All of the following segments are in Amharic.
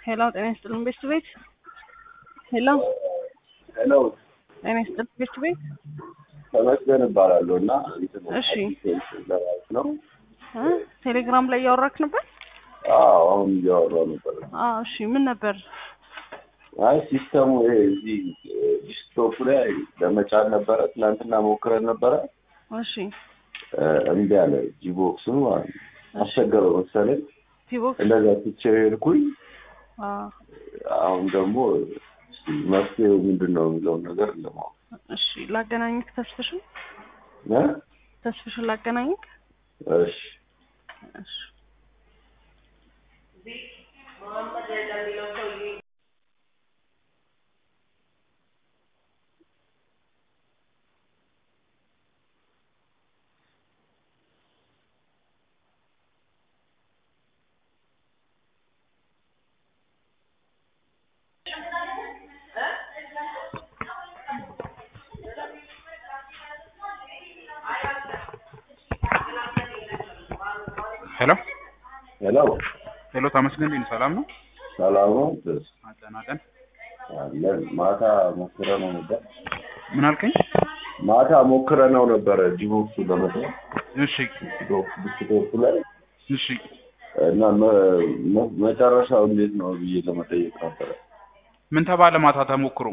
ሄሎ ጤና ይስጥልን ቤስት ቤት ሄሎ ሄሎ ጤና ይስጥልን ቤስት ቤት ተመስገን እባላለሁ እና እንትን እሺ። ለማለት ነው። እ ቴሌግራም ላይ እያወራክ ነበር? አዎ አሁን እያወራሁ ነበር። አዎ እሺ ምን ነበር? አይ ሲስተሙ ይሄ እዚህ ዲስክቶፕ ላይ ለመጫን ነበረ ትናንትና ሞክረን ነበረ እሺ እ እምቢ አለ ጂቦክሱ ማለት ነው። አስቸገረው መሰለኝ ቲቦክስ እንደዛ ትቼው ሄድኩኝ። አዎ አሁን ደግሞ እስኪ መፍትሄው ምንድን ነው የሚለውን ነገር ለማወቅ እሺ ላገናኝክ ተስፍሽን እ ተስፍሽን ላገናኝክ እሺ እሺ ሄሎ ሄሎ ሄሎ፣ ተመስገን እንዴት ነህ? ሰላም ነው? ሰላም ነው ደስ አለን አለን። አለን ማታ ሞክረነው ነበር ምን አልከኝ? ማታ ሞክረነው ነበረ ዲቦክሱ ለመስራት እሺ ዲስክቶፕ ላይ እሺ እና መ- መ- መጨረሻው እንዴት ነው ብዬ ለመጠየቅ ነበረ። ምን ተባለ? ማታ ተሞክሮ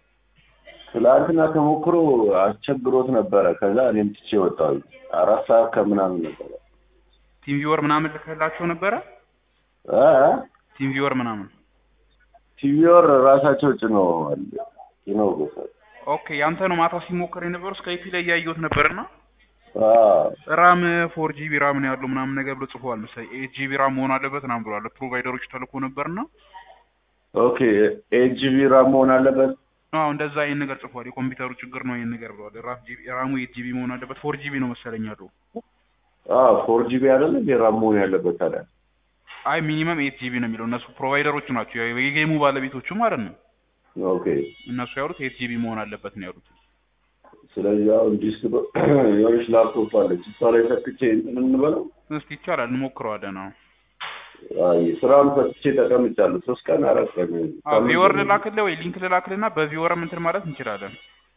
ትላንትና ተሞክሮ አስቸግሮት ነበረ። ከዛ እኔም ትቼ ወጣሁ። አራት ሰዓት ከምናምን ነበረ ቲም ቪወር ምናምን ልከላቸው ነበረ። እ ቲም ቪወር ምናምን ቲቪወር ራሳቸው ጭነዋል ጭነው ጎሳል ኦኬ። ያንተ ነው ማታ ሲሞከር የነበረው ስካይፒ ላይ እያየሁት ነበርና አ ራም ፎር ጂቢ ራም ነው ያለው ምናምን ነገር ብሎ ጽፏል መሰለኝ። ኤት ጂቢ ራም መሆን አለበት ምናምን ብሏል። ፕሮቫይደሮች ተልኮ ነበርና ኦኬ ኤት ጂቢ ራም መሆን አለበት። አዎ እንደዛ ይሄን ነገር ጽፏል። የኮምፒውተሩ ችግር ነው ይሄን ነገር ብሏል። ራም ጂቢ ራሙ ኤት ጂቢ መሆን አለበት። ፎር ጂቢ ነው መሰለኝ ያለው። አ ፎር ጂቢ አይደለ እንዴ ራም መሆን ያለበት ታዲያ? አይ ሚኒመም ኤት ጂቢ ነው የሚለው። እነሱ ፕሮቫይደሮቹ ናቸው የጌሙ ባለቤቶቹ ማለት ነው። ኦኬ እነሱ ያሉት ኤት ጂቢ መሆን አለበት ነው ያሉት። ስለዚህ አሁን ዲስክ የሆነች ላፕቶፕ አለች እሷ ላይ ሰክቼ እንትን እንበለው። እስቲ ይቻላል እንሞክረዋለን። አዎ አይ ስራውን ፈትቼ ተቀምጫለሁ። ሶስት ቀን አራት ቀን አዎ ቪወር ልላክልህ ወይ ሊንክ ልላክልህና በቪወርም እንትን ማለት እንችላለን።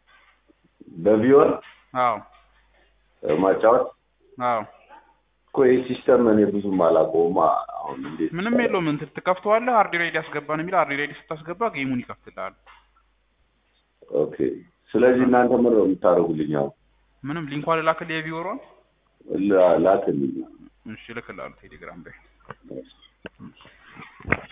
በቪወር አዎ ማጫወት አዎ እኮ ይህ ሲስተም እኔ ብዙም አላውቀውም። አሁን እንዴት ምንም የለውም። እንትን ትከፍተዋለህ። ሃርድ ሬዲ ያስገባን የሚል ሃርድ ሬዲ ስታስገባ ጌሙን ይከፍትልሃል። ኦኬ። ስለዚህ እናንተ ምን ነው የምታደርጉልኝ? አሁን ምንም ሊንኳን ልላክልህ የቪወሯን። ላ- ላክልኝ። እሺ እልክልሃለሁ ቴሌግራም ላይ